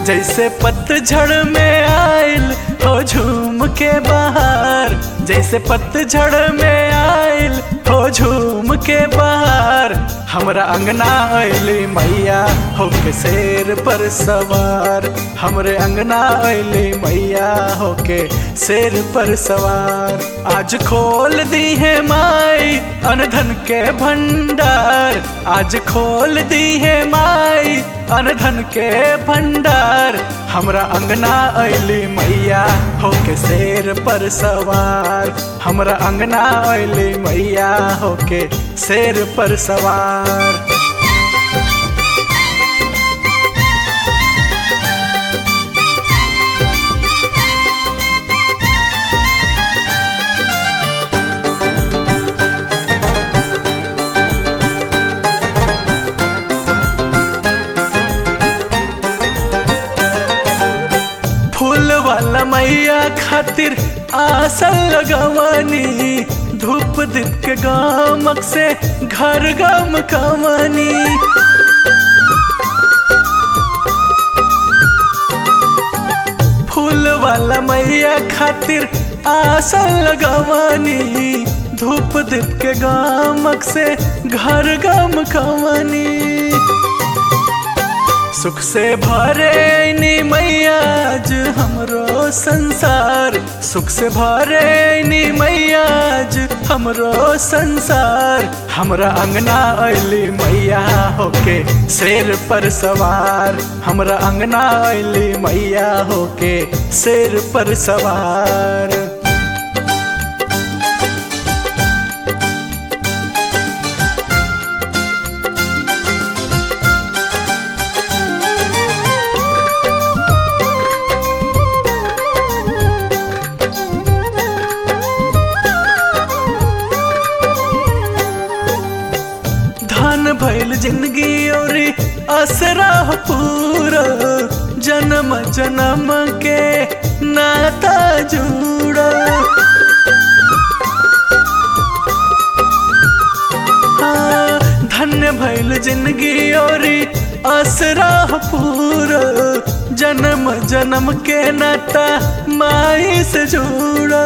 जैसे पतझड़ में आयल हो झूम के बाहर जैसे पतझड़ में आयल हो झूम के बाहर हमरा अंगना अली मैया होके शेर पर सवार हमरे अंगना अली मैया होके शेर पर सवार आज खोल दी है माई अनधन के भंडार आज खोल दी है माई अनधन के भंडार हमरा अंगना अली मैया होके शेर पर सवार हमरा अंगना अली मैया होके शेर पर सवार फूल वाला मैया खातिर आसन लगवनी धूप दीप के गामक से घर गम कवनी फूल वाला मैया खातिर आसन लगवनी धूप दीप के गामक से घर गम कवनी सुख से भरे नी मैयाज हमरो संसार सुख से भरे नी मैयाज हमरो संसार हमरा अंगना अली मैया होके शेर पर सवार हमरा अंगना अली मैया होके शेर पर सवार धन भइल जिंदगी और असरा पूरा जन्म जन्म के नाता जुड़ा हाँ, धन्य भइल जिंदगी और असरा पूरा जन्म जन्म के नाता माई से जुड़ा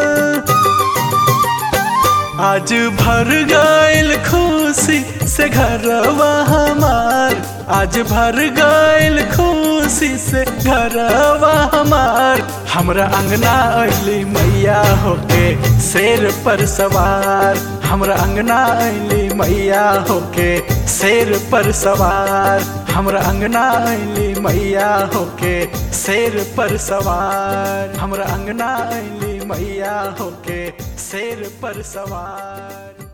आज भर गइल खुशी से घरवा हमार आज भर गइल खुशी से घरवा हमार हमरा अंगना अली मैया होके शेर पर सवार हमरा अंगना अली मैया होके शेर पर सवार हमरा अंगना अली मैया होके शेर पर सवार हमरा अंगना अली मैया होके शेर पर सवार